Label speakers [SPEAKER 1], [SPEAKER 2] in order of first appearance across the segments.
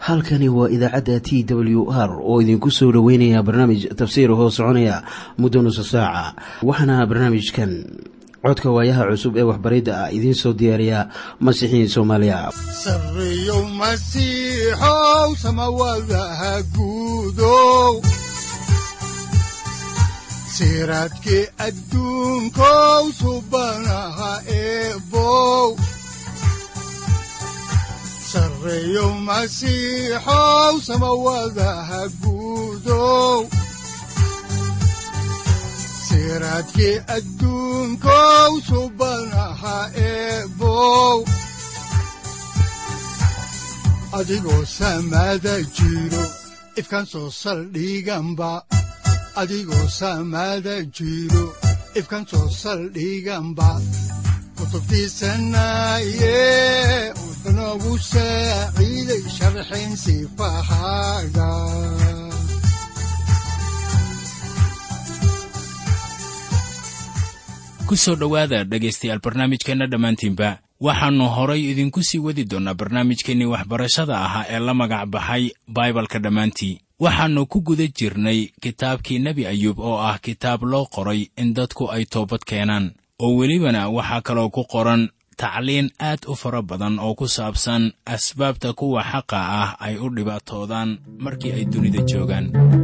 [SPEAKER 1] halkani waa idaacadda t w r oo idinku soo dhoweynaya barnaamij tafsiir hoo soconaya muddo nusa saaca waxaana barnaamijkan codka waayaha cusub ee waxbaridda ah idiin soo diyaariya masiixiin soomaaliya
[SPEAKER 2] sareyow masiixow samawadaha guudow siraadkii adduunkow subanaha eebow sareyow masiixow samawadaha guudow siraadkii adduunkow subanaha eebow adigoo samada jiro ifkan soo saldhiganba adigoo samada jiro ifkan soo saldhiganba kutubtiisanaye unogu saaciiday sharxin sifahaaga
[SPEAKER 3] ku soo dhowaada dhegaystayaal barnaamijkeenna dhammaantiinba waxaannu horay idinku sii wadi doonnaa barnaamijkeennii waxbarashada ahaa ee la magac baxay baibalka dhammaantii waxaannu ku guda jirnay kitaabkii nebi ayuub oo ah kitaab loo qoray in dadku ay toobad keenaan oo welibana waxaa kaloo ku qoran tacliin aad u fara badan oo ku saabsan asbaabta kuwa xaqa ah ay u dhibaatoodaan markii ay dunida joogaan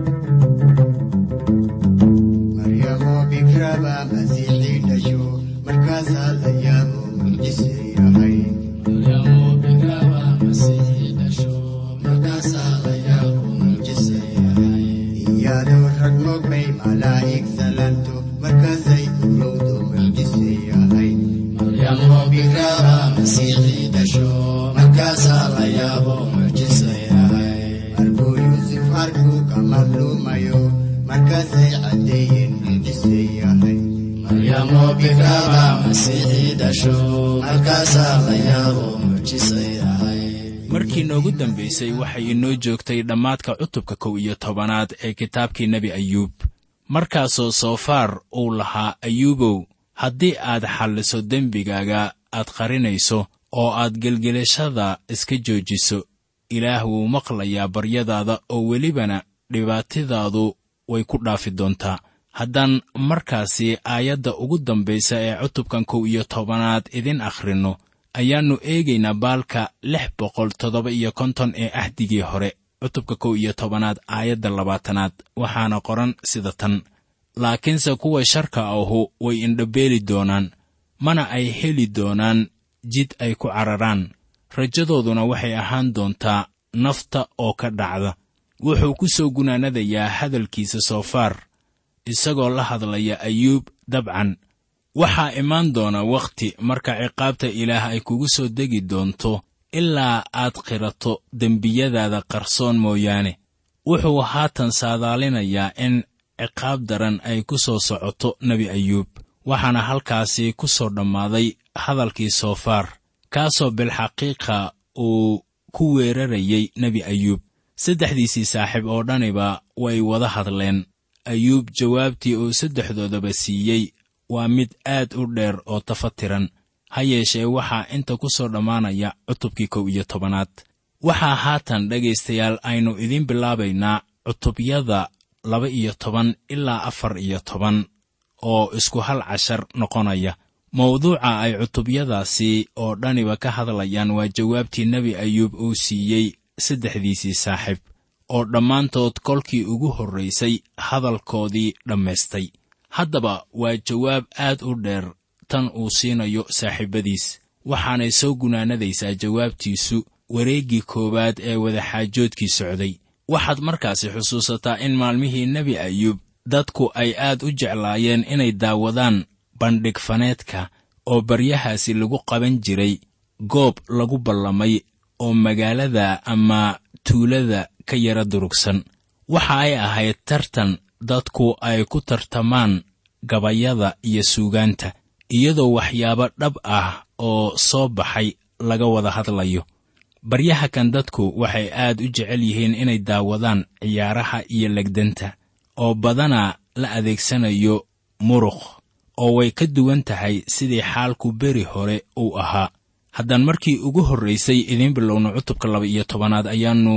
[SPEAKER 3] markii noogu dambaysay waxay inoo joogtay dhammaadka cutubka kow iyo tobanaad ee kitaabkii nebi ayuub markaasoo soofaar uu lahaa ayuubow haddii aad xalliso dembigaaga aad qarinayso oo aad gelgelashada iska joojiso ilaah wuu maqlayaa baryadaada oo welibana dhibaatadaadu way ku dhaafi doontaa haddaan markaasi aayadda ugu dambaysa ee cutubkan kow iyo tobanaad idin akhrinno ayaannu eegaynaa baalka lix boqol toddoba iyo konton ee ahdigii hore cutubka kow iyo tobanaad aayadda labaatanaad waxaana qoran sida tan laakiinse kuwa sharka ahu way indhabeeli doonaan mana ay heli doonaan jid ay ku cararaan rajadooduna waxay ahaan doontaa nafta oo ka dhacda wuxuu ku soo gunaanadayaa hadalkiisa soofaar isagoo la hadlaya ayuub dabcan waxaa imaan doona wakhti marka ciqaabta ilaah ay kugu soo degi doonto ilaa aad qirato dembiyadaada qarsoon mooyaane wuxuu haatan saadaalinayaa in ciqaab daran ay ku soo socoto nebi ayuub waxaana halkaasi ku soo dhammaaday hadalkii soofaar kaasoo bilxaqiiqa uu ku weerarayey nebi ayuub saddexdiisii saaxiib oo dhaniba way wada hadleen ayuub jawaabtii uu saddexdoodaba siiyey waa mid aad u dheer oo tafatiran ha yeeshee waxaa inta ku soo dhammaanaya cutubkii kow iyo tobanaad waxaa haatan dhegaystayaal aynu idiin bilaabaynaa cutubyada laba iyo toban ilaa afar iyo toban oo isku hal cashar noqonaya mawduuca ay cutubyadaasi oo dhaniba ka hadlayaan waa jawaabtii nebi ayuub uu siiyey saddexdiisii saaxiib oo dhammaantood kolkii ugu horraysay hadalkoodii dhammaystay haddaba waa jawaab aad u dheer tan uu siinayo saaxiibbadiis waxaanay soo gunaanadaysaa jawaabtiisu wareeggii koowaad ee wadaxaajoodkii socday waxaad markaasi xusuusataa in maalmihii nebi ayuub dadku ay aad u jeclaayeen inay daawadaan bandhig faneedka oo baryahaasi lagu qaban jiray goob lagu ballamay oo magaalada ama tuulada ka yara durugsan waxa ay ahayd tartan dadku ay ku tartamaan gabayada iyo suugaanta iyadoo waxyaabo dhab ah oo soo baxay laga wada hadlayo baryaha kan dadku waxay aad u jecel yihiin inay daawadaan ciyaaraha iyo legdanta oo badanaa la adeegsanayo muruq oo way ka duwan tahay sidii xaalku beri hore uu ahaa haddaan markii ugu horraysay idiin bilowno cutubka laba iyo tobanaad ayaannu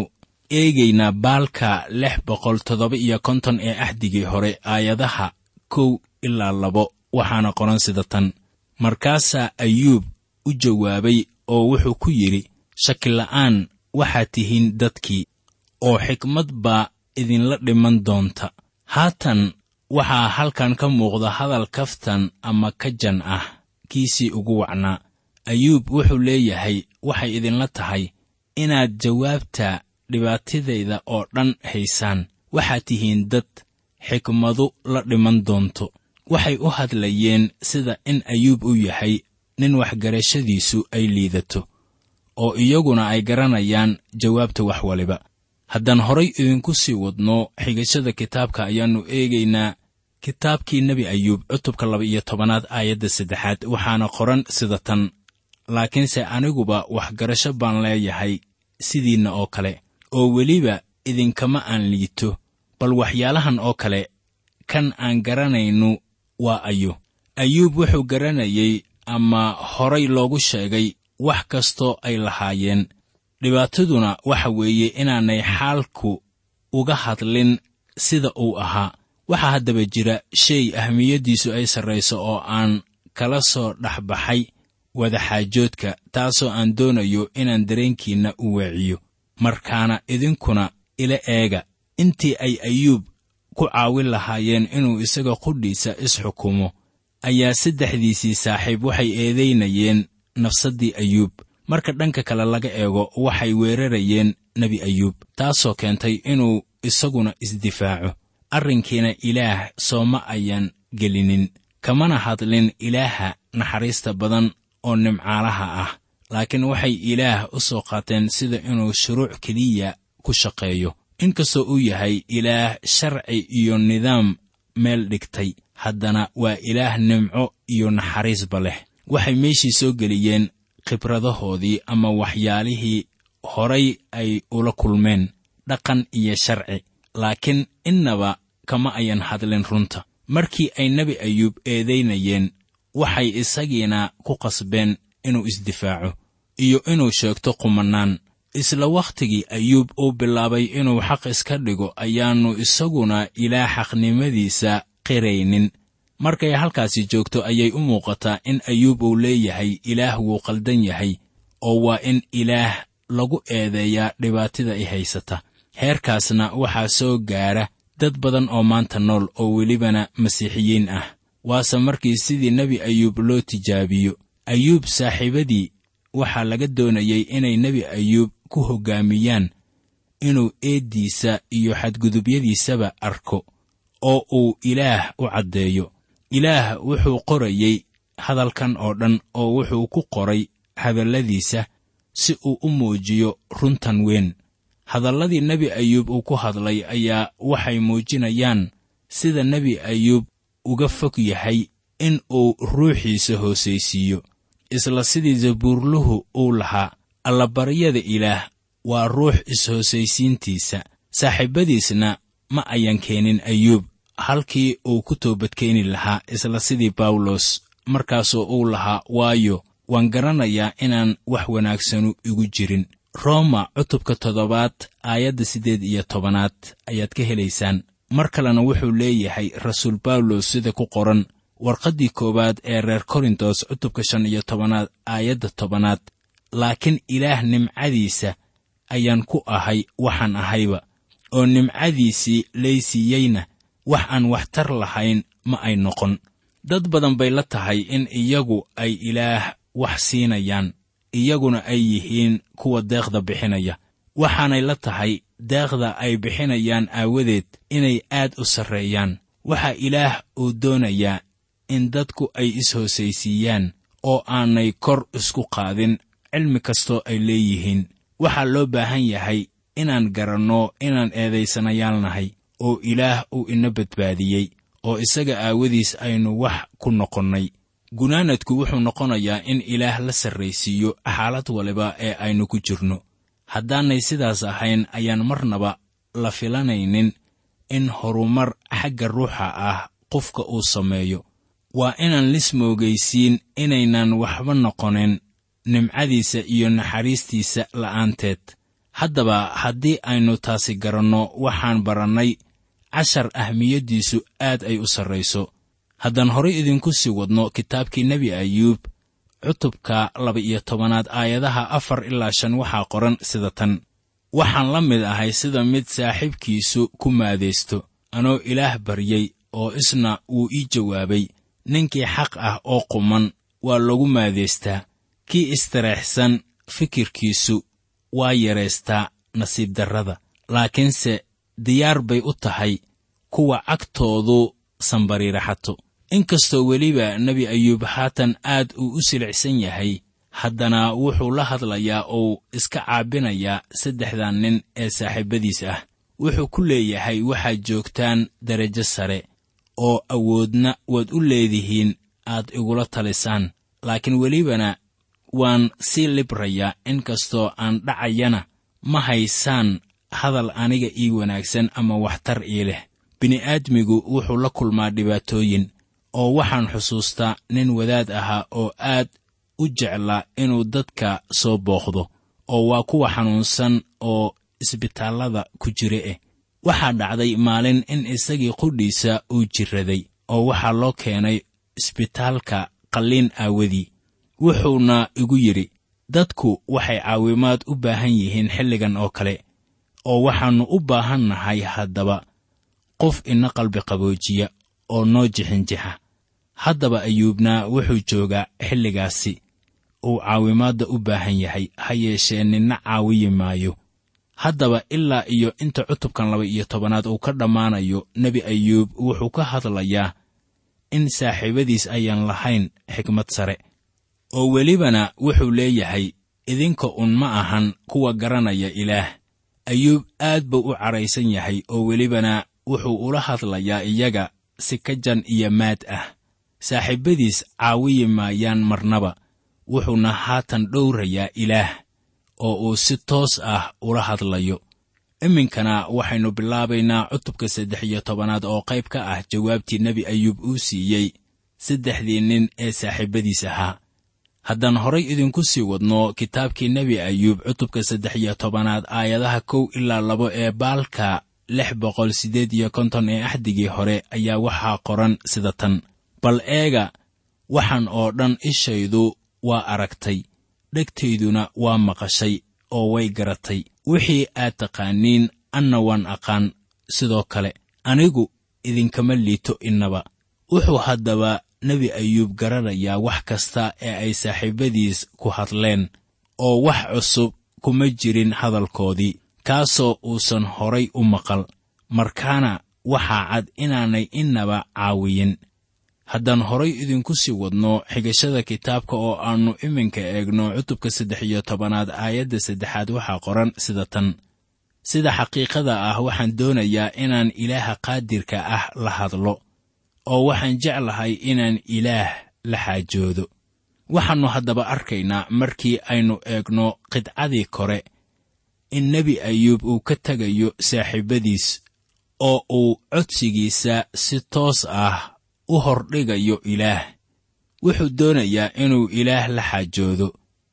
[SPEAKER 3] eegaynaa baalka lix boqol toddoba iyo konton ee axdigii hore aayadaha kow ilaa labo waxaana qoran sida tan markaasaa ayuub u jawaabay oo wuxuu ku yidhi shakila'aan waxaad tihiin dadkii oo xikmad baa idinla dhiman doonta haatan waxaa halkan ka muuqda hadal kaftan ama kajan ah kiisii ugu wacnaa ayuub wuxuu leeyahay waxay idinla tahay inaad jawaabta dhibaatadayda oo dhan haysaan waxaad tihiin dad xikmadu la dhiman doonto waxay u hadlayeen sida in ayuub u yahay nin waxgarashadiisu ay liidato oo iyaguna ay garanayaan jawaabta wax waliba haddaan horay idinku sii wadno xigashada kitaabka ayaannu eegaynaa kitaabkii nebi ayuub cutubka laba iyo tobanaad aayadda saddexaad waxaana qoran sida tan laakiinse aniguba waxgarasho baan leeyahay sidiinna oo kale oo weliba idinkama aan liito bal waxyaalahan oo kale kan aan garanaynu waa ayo ayuub wuxuu garanayey ama horay loogu sheegay wax kastoo ay lahaayeen dhibaataduna waxa weeye inaanay xaalku uga hadlin sida uu ahaa waxaa haddaba jira shay ahmiyaddiisu ay sarrayso oo aan kala soo dhexbaxay wadaxaajoodka taasoo aan doonayo inaan dareenkiinna u weeciyo markaana idinkuna ila eega intii ay ayuub ku caawin lahaayeen inuu isaga qudhiisa isxukumo ayaa saddexdiisii saaxiib waxay eedaynayeen nafsaddii ayuub marka dhanka kale laga eego waxay weerarayeen nebi ayuub taasoo keentay inuu isaguna isdifaaco arrinkiina ilaah sooma ayan gelinin kamana hadlin ilaaha naxariista badan oo nimcaalaha ah laakiin waxay ilaah u soo qaateen sida inuu shuruuc keliya ku shaqeeyo inkastoo uu yahay ilaah sharci iyo nidaam meel dhigtay haddana waa ilaah nimco iyo naxariisba leh waxay meeshii soo geliyeen khibradahoodii ama waxyaalihii horay ay ula kulmeen dhaqan iyo sharci laakiin innaba kama ayan hadlin runta markii ay nebi ayuub eedaynayeen waxay isagiina ku qasbeen inuu isdifaaco iyo inuu sheegto qumannaan isla wakhtigii ayuub uu bilaabay inuu xaq iska dhigo ayaannu isaguna ilaah xaqnimadiisa qiraynin markay halkaasi joogto ayay u muuqataa in ayuub uu leeyahay ilaah wuu qaldan yahay oo waa in ilaah lagu eedeeyaa dhibaatada i haysata heerkaasna waxaa soo gaara dad badan oo maanta nool oo welibana masiixiyiin ah waase markii sidii nebi ayuub loo tijaabiyo ayuub saaxiibadii waxaa laga doonayey inay nebi ayuub ku hoggaamiyaan inuu eeddiisa iyo xadgudubyadiisaba arko oo uu ilaah u caddeeyo ilaah wuxuu qorayey hadalkan oo dhan oo wuxuu ku qoray hadalladiisa si uu u muujiyo runtan weyn hadalladii nebi ayuub uu ku hadlay ayaa waxay muujinayaan sida nebi ayuub uga fog yahay in uu ruuxiisa hoosaysiiyo isla sidii zabuurluhu uu lahaa allabaryada ilaah waa ruux is-hoosaysiintiisa saaxiibadiisna ma ayan keenin ayuub halkii uu ku toobadkeeni lahaa isla sidii bawlos markaasoo uu lahaa waayo waan garanayaa inaan wax wanaagsanu igu jirin rooma cutubka toddobaad aayadda siddeed iyo tobanaad ayaad ka helaysaan mar kalena wuxuu leeyahay rasuul bawlos sida ku qoran warqaddii koowaad ee reer korintos cutubka shan iyo tobanaad aayadda tobanaad laakiin ilaah nimcadiisa ayaan ku ahay waxaan ahayba oo nimcadiisii laysiiyeyna wax aan waxtar lahayn ma ay noqon dad badan bay la tahay in iyagu ay ilaah wax siinayaan iyaguna ay yihiin kuwa deeqda bixinaya waxaanay la tahay deeqda ay bixinayaan aawadeed inay aad u sarreeyaan waxaa ilaah uu doonayaa in dadku ay is-hoosaysiiyaan oo aanay kor isku qaadin cilmi kastoo ay leeyihiin waxaa loo baahan yahay inaan garanno inaan eedaysanayaan nahay oo ilaah uu ina badbaadiyey oo isaga aawadiis aynu wax ku noqonnay gunaanadku wuxuu noqonayaa in ilaah la sarraysiiyo xaalad waliba ee aynu ku jirno haddaanay sidaas ahayn ayaan marnaba la filanaynin in horumar xagga ruuxa ah qofka uu sameeyo waa inaan lismoogaysiin inaynan waxba noqonin nimcadiisa iyo naxariistiisa la'aanteed haddaba haddii aynu taasi garanno waxaan barannay cashar ahmiyaddiisu aad ay u sarrayso haddaan horay idinku sii wadno kitaabkii nebi ayuub cutubka laba-iyo tobanaad aayadaha afar ilaa shan waxaa qoran sida tan waxaan la mid ahay sida mid saaxiibkiisu ku maadaysto anoo ilaah baryey oo isna wuu ii jawaabay ninkii xaq ah oo quman waa lagu maadaystaa kii istareexsan fikirkiisu waa yaraystaa nasiib darrada laakiinse diyaar bay u tahay kuwa cagtoodu sambariiraxato inkastoo weliba nebi ayuub haatan aad uu u silicsan yahay haddana wuxuu la hadlayaa ou iska caabinayaa saddexdan nin ee saaxiibbadiis ah wuxuu ku leeyahay waxaad joogtaan derajo sare oo awoodna waad u leedihiin aad igula talisaan laakiin welibana waan sii librayaa inkastoo aan dhacayana ma haysaan hadal aniga ii wanaagsan ama waxtar ii leh bini'aadmigu wuxuu la kulmaa dhibaatooyin oo waxaan xusuustaa nin wadaad ahaa oo aad u jeclaa inuu dadka soo booqdo oo waa kuwa xanuunsan oo isbitaallada ku jira eh waxaa dhacday maalin in isagii qudhiisa uu jirraday oo waxaa loo keenay isbitaalka qalliin aawadii wuxuuna igu yidhi dadku waxay caawimaad u baahan yihiin xilligan oo kale oo waxaannu u baahan nahay haddaba qof ina qalbi qaboojiya oo noo jixinjixa haddaba ayuubna wuxuu joogaa xilligaasi uu caawimaadda u baahan yahay ha yeeshee ninna caawiyi maayo haddaba ilaa iyo inta cutubkan laba iyo tobanaad uu ka dhammaanayo nebi ayuub wuxuu ka hadlayaa in saaxiibadiis ayaan lahayn xikmad sare oo welibana wuxuu leeyahay idinka un ma ahan kuwa garanaya ilaah ayuub aad buu u cadhaysan yahay oo welibana wuxuu ula hadlayaa iyaga si ka jan iyo maad ah saaxiibbadiis caawiyi maayaan marnaba wuxuuna haatan dhowrayaa ilaah oo uu si toos ah ula hadlayo iminkana waxaynu bilaabaynaa cutubka saddex iyo tobanaad oo qayb ka ah jawaabtii nebi ayuub uu siiyey saddexdii nin ee saaxiibbadiis ahaa haddaan horay idinku sii wadno kitaabkii nebi ayuub cutubka saddex iyo tobanaad aayadaha kow ilaa labo ee baalka lix boqol siddeed iyo konton ee axdigii hore ayaa waxaa qoran sida tan bal eega waxaan oo dhan ishaydu waa aragtay dhegtayduna waa maqashay oo way garatay wixii aad taqaaniin anna waan aqaan sidoo kale anigu idinkama liito innaba wuxuu haddaba nebi ayuub garanayaa wax kasta ee ay saaxiibbadiis ku hadleen oo wax cusub kuma jirin hadalkoodii kaasoo uusan horay u maqal markaana waxaa cad inaanay innaba caawiyin haddaan horay idinku sii wadno xigashada kitaabka oo aannu iminka eegno cutubka saddex iyo tobanaad aayadda saddexaad waxaa qoran sida tan sida xaqiiqada ah waxaan doonayaa inaan ilaaha qaadirka ah la hadlo oo waxaan jeclahay inaan ilaah la xaajoodo waxaannu haddaba arkaynaa markii aynu eegno qidcadii kore in nebi ayuub uu ka tegayo saaxiibbadiis oo uu codsigiisa si toos ah u hordhigayo ilaah wuxuu doonayaa inuu ilaah la xaajoodo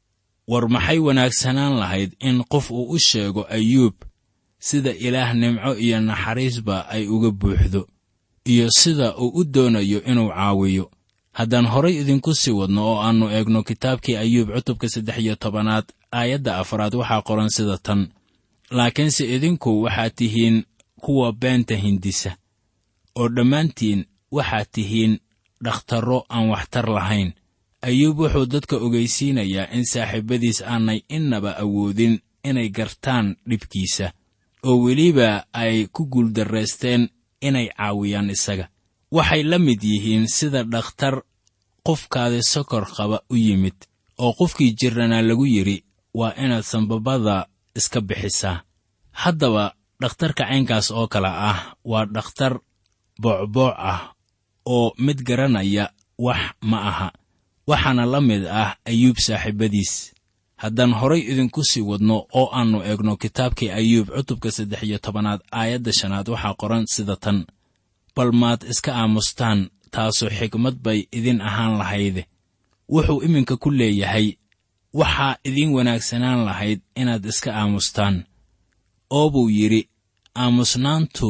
[SPEAKER 3] war maxay wanaagsanaan lahayd in qof uu u sheego ayuub sida ilaah nimco iyo naxariisba ay uga buuxdo iyo sida uu u doonayo inuu caawiyo haddaan horay idinku sii wadno oo aannu eegno kitaabkii ayuub cutubka saddex iyo tobanaad aayadda afraad waxaa qoran sida tan laakiinse idinku waxaad tihiin kuwa beenta hindisa oo dhammaantiin waxaad tihiin dhakhtarro aan waxtar lahayn ayuub wuxuu dadka ogaysiinayaa in saaxiibbadiis aanay innaba awoodin inay gartaan dhibkiisa oo weliba ay ku guuldarraysteen inay caawiyaan isaga waxay la mid yihiin sida dhakhtar qofkaadi sokor qaba u yimid oo qofkii jirranaa lagu yidhi waa inaad sanbabada iska bixisaa haddaba dhakhtarka caynkaas oo kale ah waa dhakhtar boocbooc ah oo mid garanaya wax ma aha waxaana la mid ah ayuub saaxiibbadiis haddaan horay idinku sii wadno oo aannu eegno kitaabkii ayuub cutubka saddex iyo tobanaad aayadda shanaad waxaa qoran sida tan bal maad iska aamustaan taasoo xigmad bay idin ahaan lahayde wuxuu iminka ku leeyahay waxaa idiin wanaagsanaan lahayd inaad iska aamustaan oo buu yidhi aamusnaantu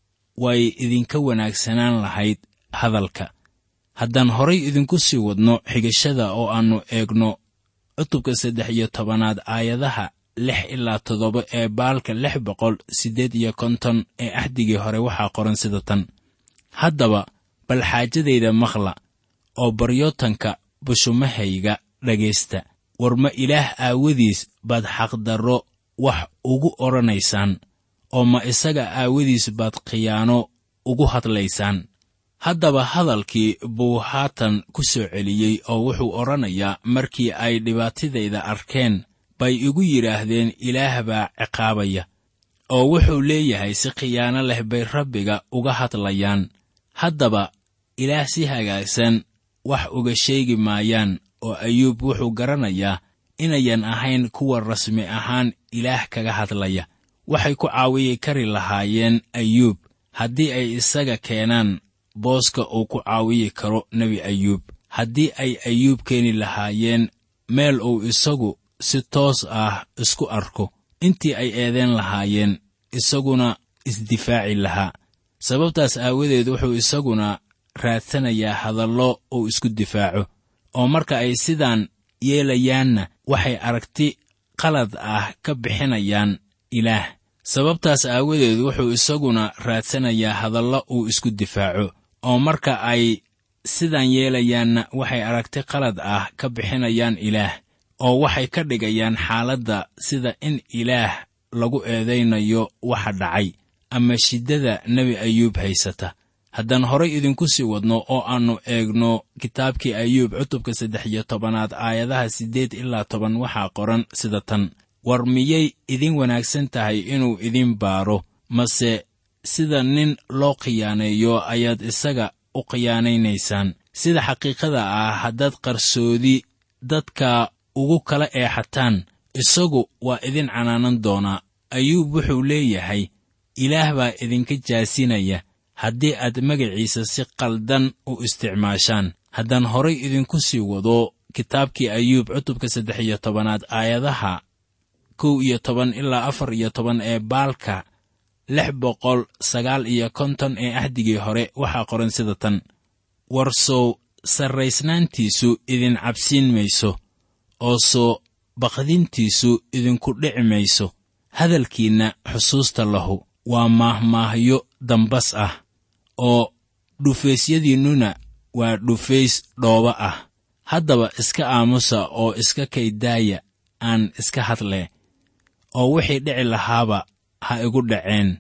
[SPEAKER 3] way idinka wanaagsanaan lahayd hadalka haddaan horay idinku sii wadno xigashada oo aannu eegno cutubka saddex iyo tobanaad aayadaha lix ilaa toddoba ee baalka lix boqol siddeed iyo konton ee axdigii hore waxaa qoran sida tan haddaba bal xaajadayda maqla oo baryootanka bushumahayga dhegaysta war ma ilaah aawadiis baad xaqdarro wax ugu odhanaysaan oo ma isaga aawadiis baad khiyaano ugu hadlaysaan haddaba hadalkii buu haatan ku soo celiyey oo wuxuu odhanayaa markii ay dhibaatadayda arkeen bay igu yidhaahdeen ilaah baa ciqaabaya oo wuxuu leeyahay si khiyaano leh bay rabbiga uga hadlayaan haddaba ilaah si hagaagsan wax uga sheegi maayaan oo ayuub wuxuu garanayaa inayan ahayn kuwa rasmi ahaan ilaah kaga hadlaya waxay ku caawiyi kari lahaayeen ayuub haddii ay isaga keenaan booska uu ku caawiyi karo nebi ayuub haddii ay ayuub keeni lahaayeen meel uu isagu si toos ah isku arko intii ay eedeen lahaayeen isaguna isdifaaci lahaa sababtaas aawadeed wuxuu isaguna raadsanayaa hadallo uu isku difaaco oo marka ay sidaan yeelayaanna waxay aragti qalad ah ka bixinayaan ilaah sababtaas aawadeed wuxuu isaguna raadsanayaa hadallo uu isku difaaco oo marka ay sidaan yeelayaanna waxay aragti qalad ah ka bixinayaan ilaah oo waxay ka dhigayaan xaaladda sida in ilaah lagu eedaynayo waxa dhacay ama shiddada nebi ayuub haysata haddaan horay idinku sii wadno oo aannu eegno kitaabkii ayuub cutubka saddex iyo tobanaad aayadaha siddeed ilaa toban waxaa qoran sida tan war miyay idin wanaagsan tahay inuu idin baaro mase sida nin loo khiyaaneeyo ayaad isaga u khiyaanaynaysaan sida xaqiiqada ah haddaad qarsoodi dadka ugu kala eexataan isagu waa idin canaanan doonaa ayuub wuxuu leeyahay ilaah baa idinka jaasinaya haddii aad magaciisa si qaldan u isticmaashaan haddaan horay idinku sii wado kitaabkii ayuub cutubka saddex iyo tobanaad aayadaha kow iyo toban ilaa afar iyo toban ee baalka lix boqol sagaal iyo konton ee ahdigii hore waxaa qoran sida tan warsow sarraysnaantiisu idin cabsiin mayso oo soo baqdintiisu idinku dhici mayso hadalkiinna xusuusta lahu waa maahmaahyo dambas ah oo dhufaysyadiinnuna waa dhufays dhooba ah haddaba iska aamusa oo iska kaydaaya aan iska hadlee oo wixii dhici lahaaba ha igu dhaceen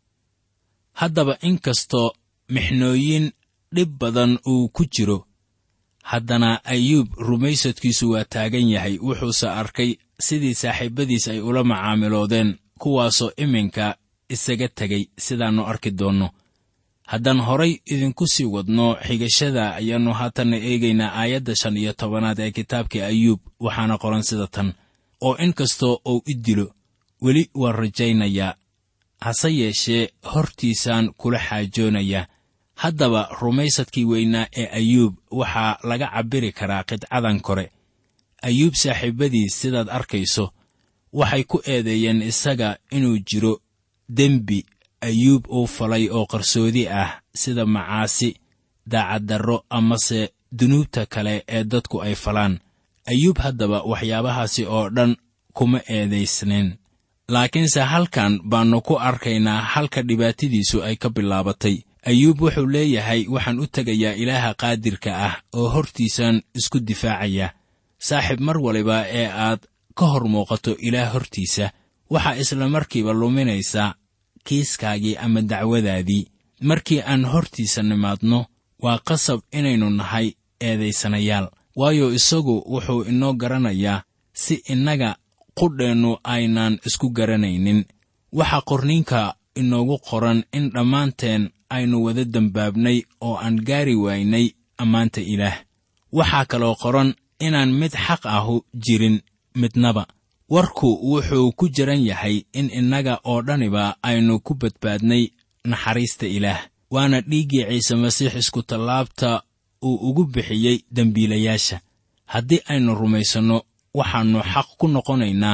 [SPEAKER 3] haddaba inkastoo mixnooyin dhib badan uu ku jiro haddana ayuub rumaysadkiisu waa taagan yahay wuxuuse arkay sidii saaxiibbadiis ay ula macaamiloodeen kuwaasoo iminka isaga tegay sidaannu arki doonno haddaan horay idinku sii wadno xigashada ayaannu haatanna eegaynaa aayadda shan iyo tobanaad ee kitaabkii ayuub waxaana qoran sida tan oo in kastoo uu i dilo weli waan rajaynayaa hase yeeshee hortiisaan kula xaajoonayaa haddaba rumaysadkii weynaa ee ayuub waxaa laga cabbiri karaa qidcadan kore ayuub saaxiibbadiis sidaad arkayso waxay ku eedeeyeen isaga inuu jiro dembi ayuub uu falay oo qarsoodi ah sida macaasi daacaddarro amase dunuubta kale ee dadku ay falaan ayuub haddaba waxyaabahaasi oo dhan kuma eedaysnayn laakiinse halkan baannu ku arkaynaa halka dhibaatadiisu ay ka bilaabatay ayuub wuxuu leeyahay waxaan u tegayaa ilaaha qaadirka ah oo hortiisaan isku difaacaya saaxiib mar waliba ee aad ka hor muuqato ilaah hortiisa waxaa isla markiiba luminaysaa kiiskaagii ama dacwadaadii markii aan hortiisa nimaadno waa qasab inaynu nahay eedaysanayaal waayo isagu wuxuu inoo garanayaa si innaga qudheennu aynaan isku garanaynin waxaa qorniinka inoogu qoran in dhammaanteen aynu wada dembaabnay oo aan gaari waynay ammaanta ilaah waxaa kaloo qoran inaan mid xaq ahu jirin midnaba warku wuxuu ku jiran yahay in innaga oo dhaniba aynu ku badbaadnay naxariista ilaah waana dhiiggii ciise masiix iskutallaabta uu ugu bixiyey dembiilayaasha haddii aynu rumaysanno waxaannu xaq ku noqonaynaa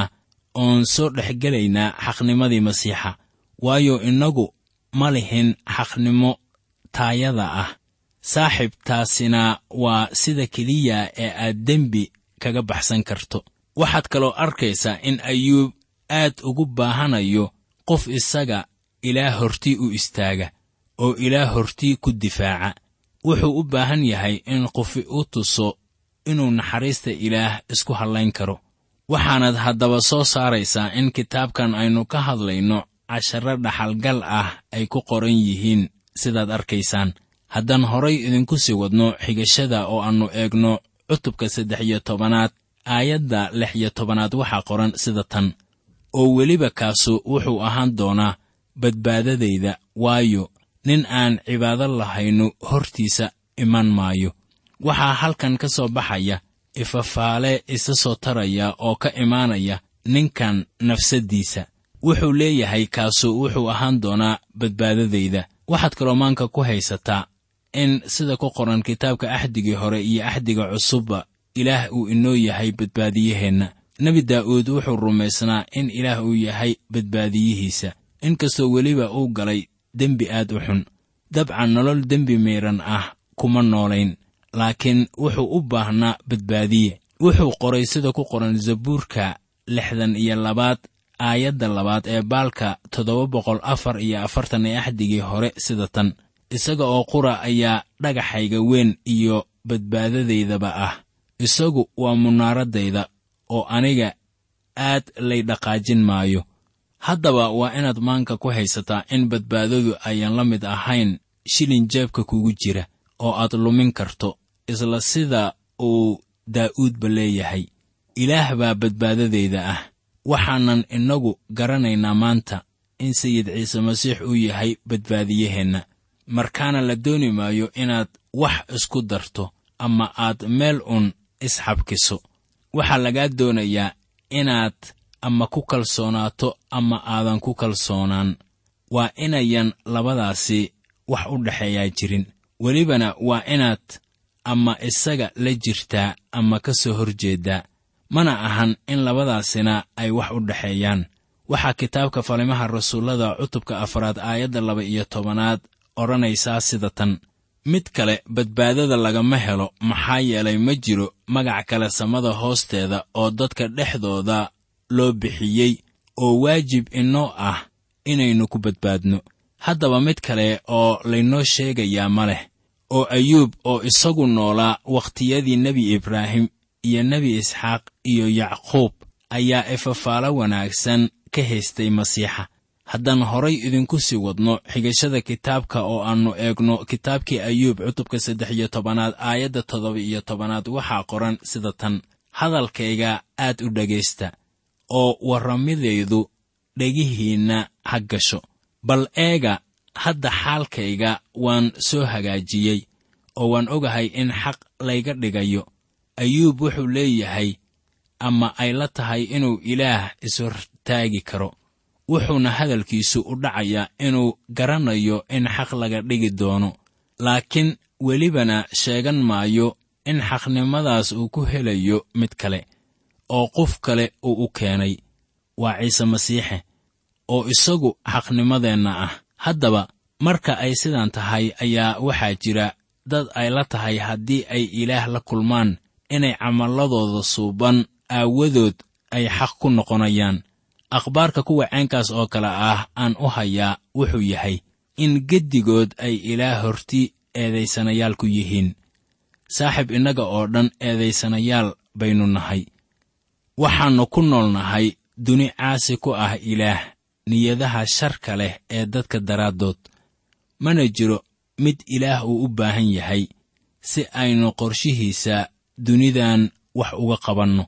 [SPEAKER 3] oon soo dhexgelaynaa xaqnimadii masiixa waayo innagu ma lihin xaqnimo taayada ah saaxib taasina waa sida keliya ee aad dembi kaga baxsan karto waxaad kaloo arkaysaa in ayuub aad ugu baahanayo qof isaga ilaah hortii u istaaga oo ilaah hortii ku difaaca wuxuu u baahan yahay in qofi u tuso inuu naxariista ilaah isku hallayn karo waxaanad haddaba soo saaraysaa in kitaabkan aynu ka hadlayno casharro dhaxalgal ah ay ku qoran yihiin sidaad arkaysaan haddaan horay idinku sii wadno xigashada oo aannu eegno cutubka saddex iyo tobanaad aayadda lix iyo tobanaad waxaa qoran sida tan oo weliba kaasu wuxuu ahaan doonaa badbaadadayda waayo nin aan cibaado lahaynu hortiisa iman maayo waxaa halkan ka soo baxaya ifafaale isa soo taraya oo ka imaanaya ninkan nafsaddiisa wuxuu leeyahay kaasu wuxuu ahaan doonaa badbaadadayda waxaad kaloo maanka ku haysataa in sida ku qoran kitaabka axdigii hore iyo axdiga cusubba ilaah uu inoo yahay badbaadiyaheenna nebi daa'uud wuxuu rumaysnaa in ilaah uu yahay badbaadiyihiisa inkastoo weliba uu galay dembi aad u xun dabcan nolol dembi miidhan ah kuma noolayn laakiin wuxuu u baahnaa badbaadiye wuxuu qoray sida ku qoran zabuurka lixdan iyo labaad aayadda labaad ee baalka toddoba boqol afar iyo afartan ee axdigii hore sida tan isaga oo qura ayaa dhagaxayga weyn iyo badbaadadaydaba ah isagu waa munaaradayda oo aniga aad lay dhaqaajin maayo haddaba waa inaad maanka ku haysataa in badbaadadu ayaan la mid ahayn shilin jeebka kugu jira oo aad lumin karto isla sida uu daa'uudba leeyahay ilaah baa badbaadadayda ah waxaanan innagu garanaynaa maanta in sayid ciise masiix uu yahay badbaadiyaheenna markaana la dooni maayo inaad wax isku darto ama aad meel un isxabkiso waxaa lagaa doonayaa inaad ama ku kalsoonaato ama aadan ku kalsoonaan waa inayan labadaasi wax u dhexeeyaa jirin welibana waa inaad ama isaga la jirtaa ama ka soo hor jeeddaa mana ahan in labadaasina ay wax u dhexeeyaan waxaa kitaabka falimaha rasuullada cutubka afraad aayadda laba iyo tobanaad odhanaysaa sida tan mid kale badbaadada lagama helo maxaa yeelay ma jiro magac kale samada hoosteeda oo dadka dhexdooda loo bixiyey oo waajib inoo ah inaynu ku badbaadno haddaba mid kale oo laynoo sheegayaa ma leh oo ayuub oo isagu noolaa wakhtiyadii nebi ibraahim iyo nebi isxaaq iyo yacquub ayaa ifafaalo wanaagsan ka haystay masiixa haddaan horay idinku sii wadno xigashada kitaabka oo aannu eegno kitaabkii ayuub cutubka saddex iyo tobanaad aayadda toddoba iyo tobanaad waxaa qoran sida tan hadalkayga aad u dhegaysta oo warramidaydu dhegihiinna ha gasho bal eega hadda xaalkayga waan soo hagaajiyey oo waan ogahay in xaq layga dhigayo ayuub wuxuu leeyahay ama ay la tahay inuu ilaah ishortaagi karo wuxuuna hadalkiisu u dhacayaa inuu garanayo in xaq laga dhigi doono laakiin welibana sheegan maayo in xaqnimadaas uu ku helayo mid kale oo qof kale uu u keenay waa ciise masiixe oo isagu xaqnimadeenna ah haddaba marka ay sidan tahay ayaa waxaa jira dad ay la tahay haddii ay ilaah la kulmaan inay camalladooda suuban aawadood ay xaq ku noqonayaan akhbaarka kuwa ceenkaas oo kale ah aan u hayaa wuxuu yahay in geddigood ay ilaah horti eedaysanayaal ku yihiin saaxib innaga oo dhan eedaysanayaal baynu nahay waxaannu ku nool nahay duni caasi ku ah ilaah niyadaha sharka leh ee dadka daraaddood mana jiro mid ilaah uu u baahan yahay si aynu qorshihiisa dunidan wax uga qabanno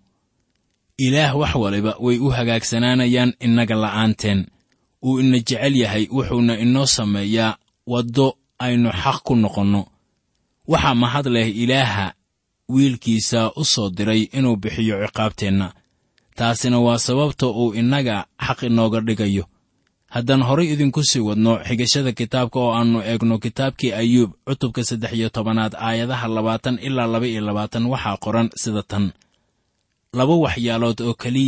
[SPEAKER 3] ilaah wax waliba way u hagaagsanaanayaan innaga la'aanteen wuu ina jecel yahay wuxuuna inoo sameeyaa waddo aynu xaq ku noqonno waxaa mahad leh ilaaha wiilkiisa u soo diray inuu bixiyo ciqaabteenna taasina waa sababta uu innaga xaq inooga dhigayo haddaan horay idinku sii wadno xigashada kitaabka oo aannu eegno kitaabkii ayuub cutubka saddex iyo tobanaad aayadaha labaatan ilaa laba iyo labaatan waxaa qoran sida tan laba waxyaalood oo keliya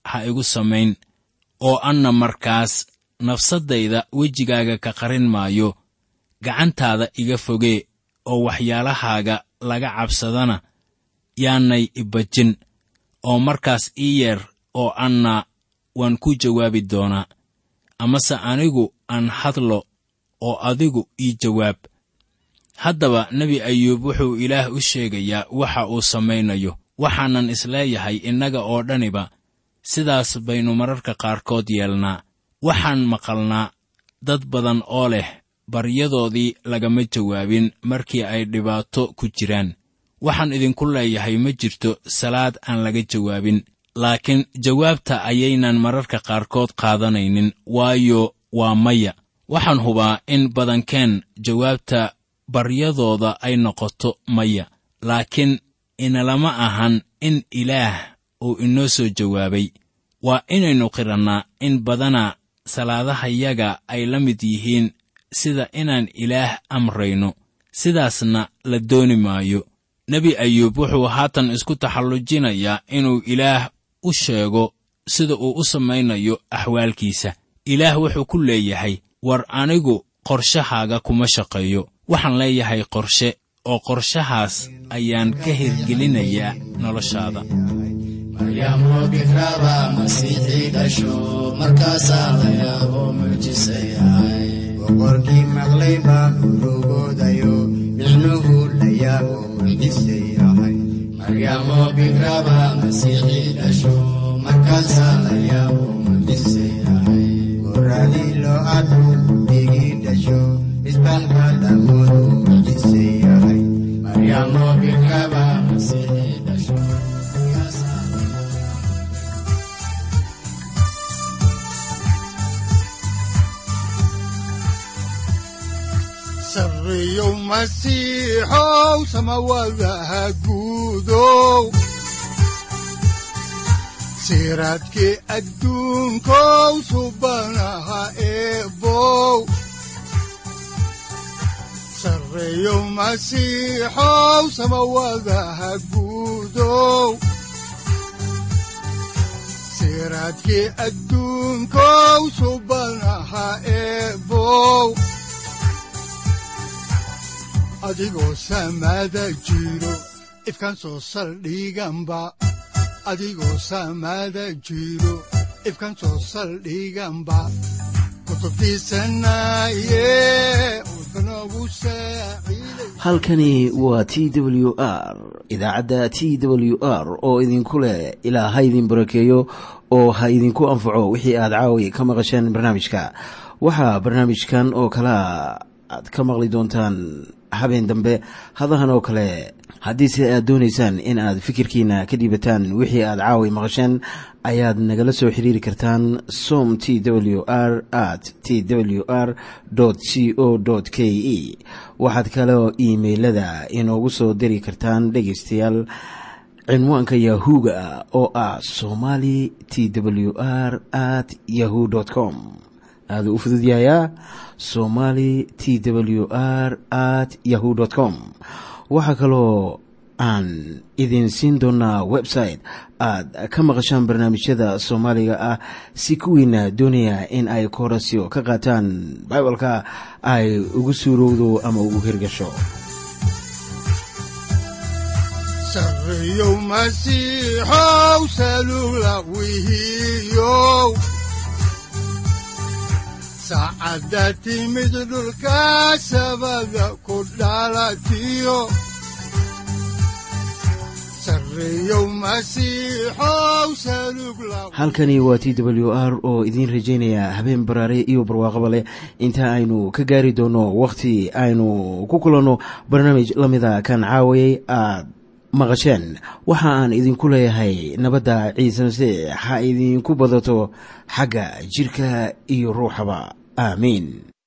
[SPEAKER 3] ha igu samayn oo anna markaas nafsaddayda wejigaaga ka qarin maayo gacantaada iga fogee oo waxyaalahaaga laga cabsadana yaanay ibajin oo markaas ii yeer oo anna waan ku jawaabi doonaa amase anigu aan hadlo oo adigu ii jawaab haddaba nebi ayuub wuxuu ilaah u sheegayaa waxa uu samaynayo waxaanan isleeyahay innaga oo dhaniba sidaas baynu mararka qaarkood yeelnaa waxaan maqalnaa dad badan oo leh baryadoodii lagama jawaabin markii ay dhibaato ku jiraan waxaan idinku leeyahay ma jirto salaad aan laga jawaabin laakiin jawaabta ayaynan mararka qaarkood qaadanaynin waayo waa maya waxaan hubaa in badankeen jawaabta baryadooda ay noqoto maya laakiin inalama ahan in ilaah uu inoo soo jawaabay waa inaynu qirannaa in badana salaadahayaga ay la mid yihiin sida inaan ilaah amrayno sidaasna la dooni maayo nebi ayuub wuxuu haatan isku taxallujinayaa inuu ilaah u sheego sida uu u samaynayo axwaalkiisa ilaah wuxuu ku leeyahay war anigu qorshahaaga kuma shaqeeyo waxaan leeyahay qorshe oo qorshahaas ayaan ka hirgelinayaa noloshaada
[SPEAKER 4] maryaamo bikraba masiixii dhasho markaasaa la yaabo mucjisayahay boqorkii maqlay baa urugoodayo micnuhu la yaabo mucjisayahay maryaamo bikraba masiixii dhasho markaasaa la yaabo mucjisayahay goradii loo arko dhigii dhasho isbaalka dhamoodu mucjisayahay maryaamo bikraba masiixii dhasho
[SPEAKER 2] sarriyow masiixow samawadaha guudow siraadkii adduunkow subanaha eebow sarreyow masiixow samawadaha guudow siraadkii adduunkow subanaha eebow adigoo samaada jiro ifkaan soo saldhiganba adigoo samaada jiro ifkaan soo saldhiganba kutubtiisanaye udnogu saaciiday
[SPEAKER 1] halkani waa t w r idaacadda t w r oo idinku leh ilaa ha idin barakeeyo oo ha idinku anfaco wixii aad caawi ka maqasheen barnaamijka waxaa barnaamijkan oo kalea aad ka maqli doontaan habeen dambe hadahan oo kale haddiise aad doonaysaan in aad fikirkiina ka dhiibataan wixii aad caawi maqasheen ayaad nagala soo xiriiri kartaan som t w r at t w r c o k e waxaad kaloo iimailada inoogu soo diri kartaan dhegaystayaal cinwaanka yahu-ga oo ah somali t w r at yahu com aaduu u fududyahayaa somali t w r at yahu com waxaa kaloo aan idin siin doonaa website aad ka maqashaan barnaamijyada soomaaliga ah si kuwiina doonaya in ay koorasyo ka qaataan bibalka ay ugu suurowdo ama ugu hirgasho
[SPEAKER 2] sarriyow masiixow salula wihiyow saacadda timid dhulka sabada ku dhalatiyo sarriyow masiixow salug la
[SPEAKER 1] halkani waa t w r oo idiin rajaynaya habeen baraare iyo barwaaqaba leh inta aynu ka gaari doono wakhti aynu ku kulanno barnaamij la mida kan caawayay aad maqasheen waxa aan idinku leeyahay nabadda ciise masiix ha idinku badato xagga jidhka iyo ruuxaba aamiin